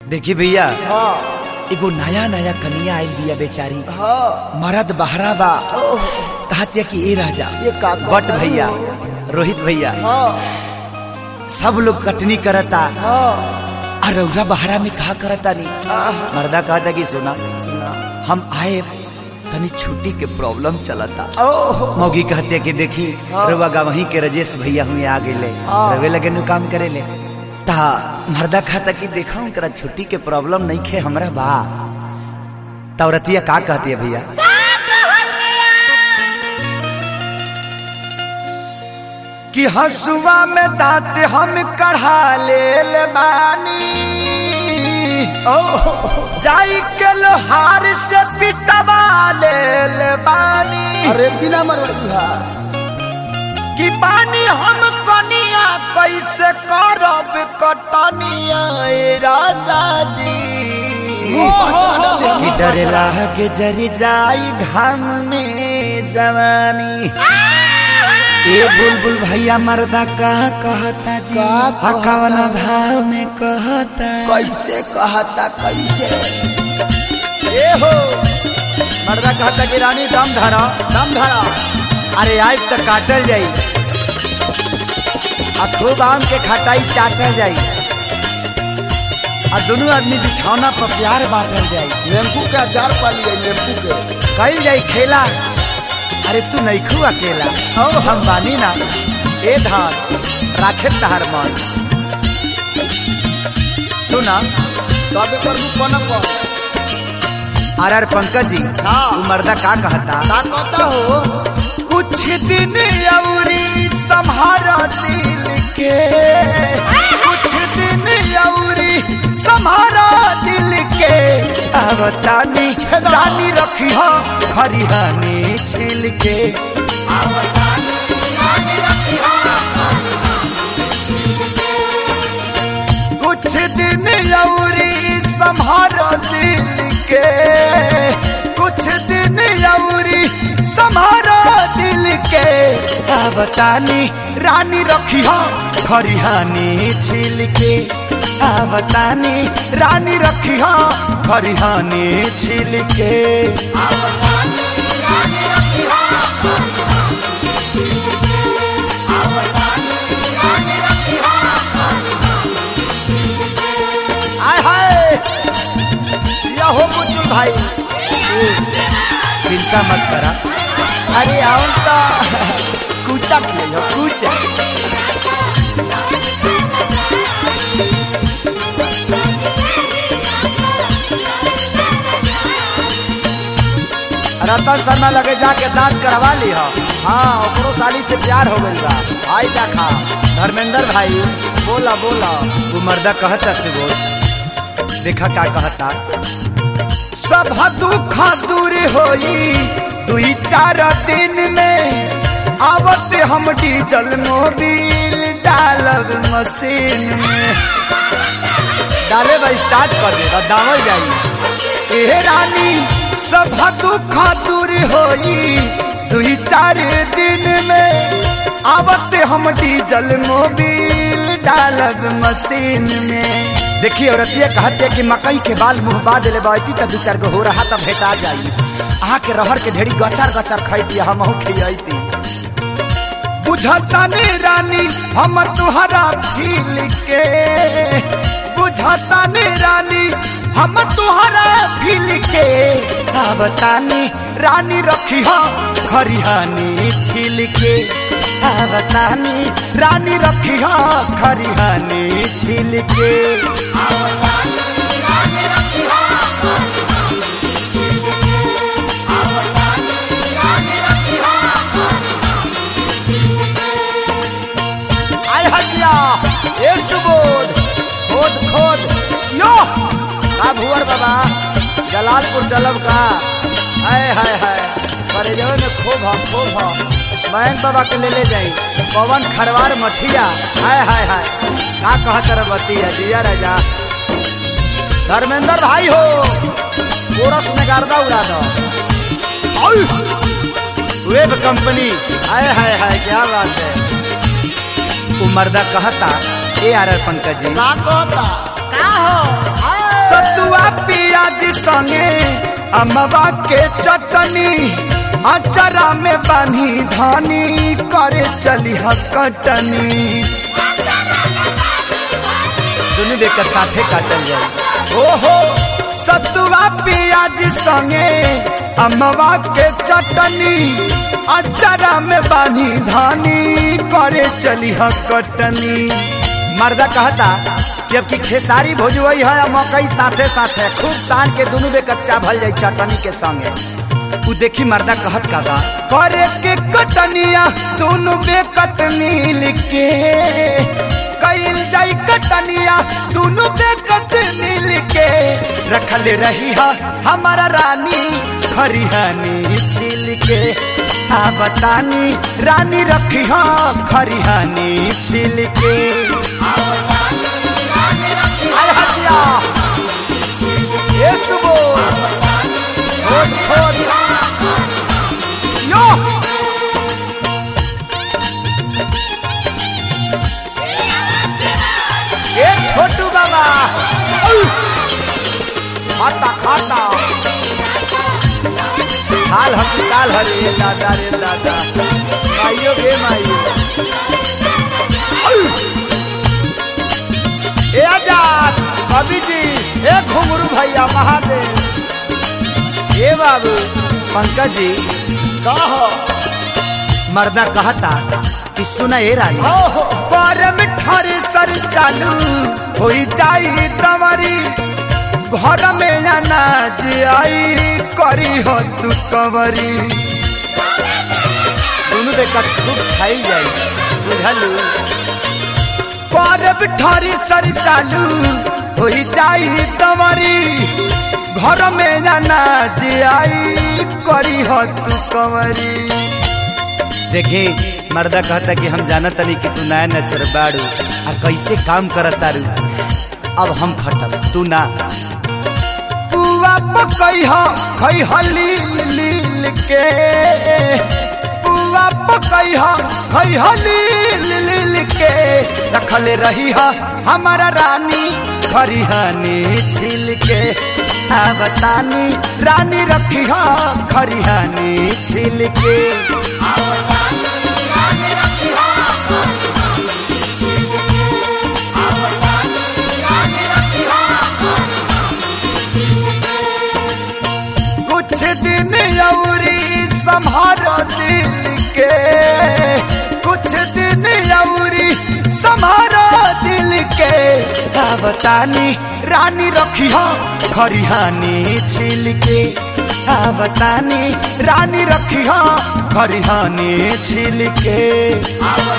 देखी भैया हाँ एगो नया नया कनिया आइल बिया बेचारी हाँ मरद बहरा बा ओह, कहतिया कि ए राजा ये का कहता बट भैया रोहित भैया हाँ सब लोग कटनी करता हाँ और रौरा बहरा में कहा करता नहीं आह, मर्दा कहता कि सुना सुना। हम आए तनी छुट्टी के प्रॉब्लम चलता ओह, मौगी कहते कि देखी हाँ। रउआ गवही के रजेश भैया हुए आ गए हाँ। रवे लगे नु काम करे ले ता मर्दा खाता कि देखा करा छुट्टी के प्रॉब्लम नहीं खे हमरा बा तौरतिया का कहती है भैया कि हसुआ में दांत हम कढ़ा ले बानी ओह, जाई के लोहार से पिटवा ले बानी अरे दिना मरवा कि पानी हम कनिया कैसे करब कटनिया ए राजा जी कि डर के जरी जाई घाम में जवानी ए बुलबुल भैया मर्दा का कहता जी का कहता? कवन भाव में कहता कैसे कहता कैसे ए हो मर्दा कहता कि रानी दम धरा दम धरा अरे आज तक काटल जाई आ खूब आम के खटाई चाटल जाई आ दोनों आदमी बिछौना पर प्यार बांटल जाई नींबू का अचार पा लिया नींबू के कल जाई खेला अरे तू नहीं खू अकेला ओ हम बानी ना ए धान राखे तहार मन सुना तबे कर लू कोना पर आर आर पंकज जी हाँ। तू मर्दा का कहता का कहता हो कुछ दिन अवरी संहारा दिल के कुछ दिन अवरी संहारा दिल के अवतानी रानी रखी हो खरिहानी छिल के कुछ दिन अवरी संहारा दिल के कुछ दिन अवरी संहारा दिल के अवतानी रानी रखी हो खरिहानी छिल के अवतानी रानी रखी हो खरिहानी छिल के आय हाय या हो बुजुर्ग भाई चिंता मत करा अरे आओ तो कूचा खेलो कूचा रतन शर्मा लगे जाके दांत करवा ली हो हाँ ओकरो साली से प्यार हो गई बा आई देखा धर्मेंद्र भाई बोला बोला वो मर्दा कहता से बोल देखा का कहता सब दुख दूर होई दुई चार दिन में आवत हम डीजल मोबिल डालब मशीन में डाले बा स्टार्ट कर दे दावल जाई ए रानी सब दुख दूर होई दुई चार दिन में आवत हम डीजल मोबिल डालब मशीन में देखिए औरतिया कहते कि मकई के बाल मुंह बा दिले बाती त दू चार गो हो रहा त भेटा जाई अहाँ के रहर के ढेड़ी गचार गचार खैती हम खियती बुझता ने रानी हम तुहरा फील के बुझता ने रानी हम तुहरा फील के बतानी रानी रखी हो खरिहानी छिल के बतानी रानी रखी हो खरिहानी छिल के आय हजिया एक सुबोध खोद खोद यो का भुवर बाबा जलालपुर चलब का हाय हाय हाय पर जो में खूब हम खूब हम मैन बाबा के ले ले जाई पवन खरवार मठिया हाय हाय हाय का कहत रे बतिया जिया राजा धर्मेंद्र भाई हो कोरस में गर्दा उड़ा दो आउ! वेब कंपनी हाय हाय हाय क्या बात है वो मर्दा कहता ए आर आर पंकज जी का कहता का हो संगे अमवा के चटनी अचरा में बानी धानी करे चली कटनी दुनू देकर साथे काटल जाए ओहो सतुआ पियाज संगे अमवा के चटनी अचरा में बानी धानी करे चली कटनी मर्दा कहता कि अब की खेसारी भोजवई है आ मकई साथे साथे खूब सान के दुनू बे कच्चा भल जाई चटनी के संगे उ देखी मर्दा कहत का बा करे के कटनिया दोनों बे कटनी लिखे कईल जाई कटनिया दोनों बे कटनी लिखे रखल रही है हमारा रानी खरिहानी छिल के आ बतानी रानी रखी है खरिहानी छिल के आय हटिया ये सुबो छोड़ छोड़ यो ये छोटू बाबा औ! खाता खाता हाल हम काल हरे दादा रे दादा माइयो गे माइयो औ! ए आजाद कवि जी ए घुंगरू भैया महादेव ए बाबू पंकज जी कह मर्दा कहता कि सुना ए रानी ओहो परम ठर सर चालू हो जाई तमरी घर में अनाज आई करी हो तू कवरी दोनों देखा खूब खाई जाई बुझलू परब ठरी सर चालू हो जाई तमरी घर में अनाज आई करी हो तू कवरी देखी मर्दा कहता कि हम जानत तनी कि तू नया नचर बाड़ू आ कैसे काम करत तारू अब हम खटब तू ना पुआ पकई ह खई हली लील के पुआ पकई ह खई हली लील के रखले रही ह हमारा रानी खरिहानी छिल के आ बतानी रानी रखी ह खरिहानी छिल के कुछ दिन अवरी संभारो दिल के कुछ दिन अवरी संभारो दिल के का बतानी रानी रखी हो खरिहानी छिल के का बतानी रानी रखी हो खरिहानी छिल के